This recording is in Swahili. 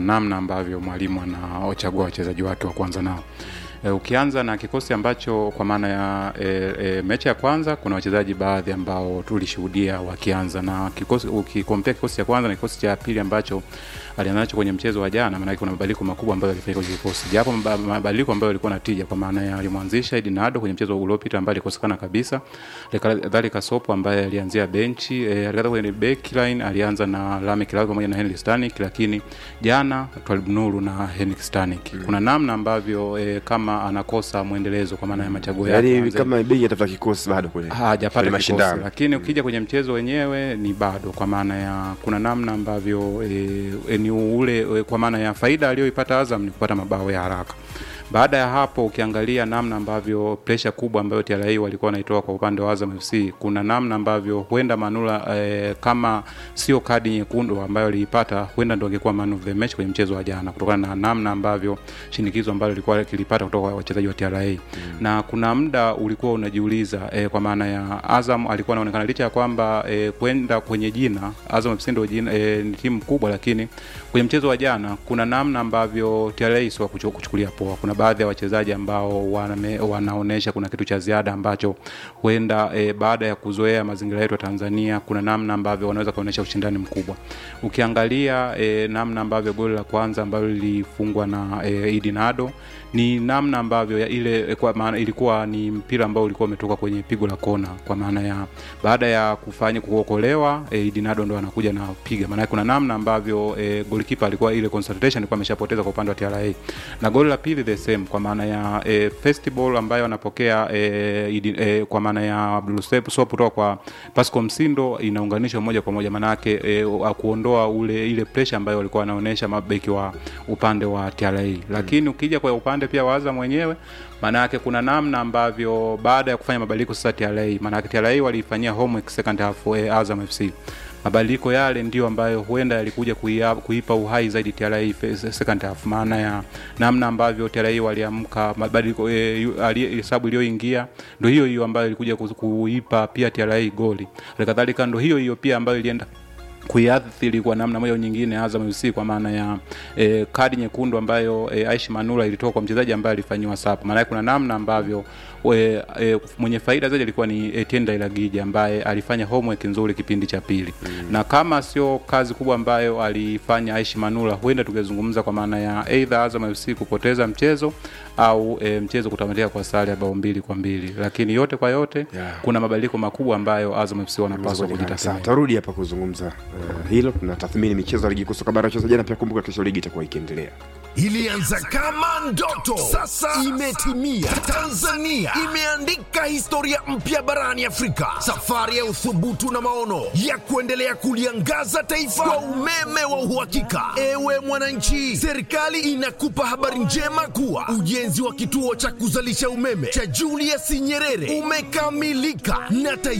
namna ambavyo mwalimu anaochagua wachezaji wake wa kwanza nao. E, ukianza na kikosi ambacho kwa maana ya e, e, mechi ya kwanza kuna wachezaji baadhi ambao tulishuhudia wakianza na kikosi, ukikompea kikosi cha kwanza na kikosi cha pili ambacho alianza nacho kwenye mchezo wa jana, maana kuna mabadiliko makubwa ambayo yalifanyika kwenye kikosi, japo mba- mabadiliko ambayo yalikuwa na tija, kwa maana ya alimwanzisha Edinado kwenye mchezo uliopita ambaye alikosekana kabisa, kadhalika Sopo ambaye alianzia benchi e, alikata kwenye backline alianza na Lame Kilawe pamoja na Henry Stanik, lakini jana Twalib Nuru na Henrik Stanik kuna namna ambavyo e, kama anakosa mwendelezo kwa maana ya machaguo yake yaani Anze- kama begi atafuta kikosi bado kule hajapata kwenye kikosi, mashindano lakini ukija kwenye mchezo wenyewe ni bado, kwa maana ya kuna namna ambavyo e, e, ni ule e, kwa maana ya faida aliyoipata Azam ni kupata mabao ya haraka. Baada ya hapo ukiangalia namna ambavyo presha kubwa ambayo TRA walikuwa wanaitoa kwa upande wa Azam FC, kuna namna ambavyo huenda Manula e, kama sio kadi nyekundu ambayo aliipata, huenda ndo angekuwa man of the match kwenye mchezo wa jana, kutokana na namna ambavyo shinikizo ambalo lilikuwa kilipata kutoka kwa wachezaji wa TRA mm. na kuna muda ulikuwa unajiuliza e, kwa maana ya Azam alikuwa anaonekana licha ya kwamba e, kwenda kwenye jina Azam FC ndio jina e, ni timu kubwa, lakini kwenye mchezo wa jana kuna namna ambavyo TRA sio kuchu- kuchukulia poa. Kuna baadhi ya wachezaji ambao waname, wanaonesha kuna kitu cha ziada ambacho huenda e, baada ya kuzoea mazingira yetu ya Tanzania, kuna namna ambavyo wanaweza kuonyesha ushindani mkubwa. Ukiangalia e, namna ambavyo goli la kwanza ambalo lilifungwa na e, Idi Nado ni namna ambavyo ya ile kwa maana ilikuwa ni mpira ambao ulikuwa umetoka kwenye pigo la kona, kwa maana ya baada ya kufanya kuokolewa e, Idi Nado ndo anakuja na piga. Maana kuna namna ambavyo e, goalkeeper alikuwa ile concentration alikuwa ameshapoteza kwa upande wa TRA, na goli la pili the same, kwa maana ya e, first ball ambayo anapokea e, Idi, e, kwa maana ya Abdul Sep Sop kutoka kwa Pascal Msindo inaunganishwa moja kwa moja, maana yake e, kuondoa ule ile pressure ambayo walikuwa wanaonyesha mabeki wa upande wa TRA, lakini ukija kwa upande pia wa Azam mwenyewe maana yake kuna namna ambavyo baada ya kufanya mabadiliko sasa TRA, maana yake TRA waliifanyia homework second half eh, Azam FC mabadiliko yale ndio ambayo huenda yalikuja kuia- kuipa uhai zaidi TRA fe- second half, maana ya namna ambavyo TRA waliamka, mabadiliko eh, yu- ali- hesabu iliyoingia ndio hiyo hiyo ambayo ilikuja ku- kuipa pia TRA goli. Halikadhalika ndio hiyo hiyo pia ambayo ilienda kuiathiri kwa namna moja au nyingine Azam FC kwa maana ya e, kadi nyekundu ambayo e, Aishi Manula ilitoka kwa mchezaji ambaye alifanyiwa sapa. Maana yake kuna namna ambavyo e, e, mwenye faida zaidi alikuwa ni Etienne Dailagija ambaye alifanya homework nzuri kipindi cha pili mm. na kama sio kazi kubwa ambayo alifanya Aishi Manula, huenda tungezungumza kwa maana ya either Azam FC kupoteza mchezo au e, mchezo kutamatika kwa sare ya bao mbili kwa mbili, lakini yote kwa yote Yeah. kuna mabadiliko makubwa ambayo Azam FC wanapaswa Sawa, kujitathmini. tarudi hapa kuzungumza uh, hilo tunatathmini michezo ya ligi kuu soka bara cheza jana pia kumbuka kesho ligi itakuwa ikiendelea ilianza kama ndoto, sasa imetimia. Tanzania imeandika historia mpya barani Afrika, safari ya uthubutu na maono ya kuendelea kuliangaza taifa kwa umeme wa uhakika. Ewe mwananchi, serikali inakupa habari njema kuwa ujenzi wa kituo cha kuzalisha umeme cha Julius Nyerere umekamilika na tayari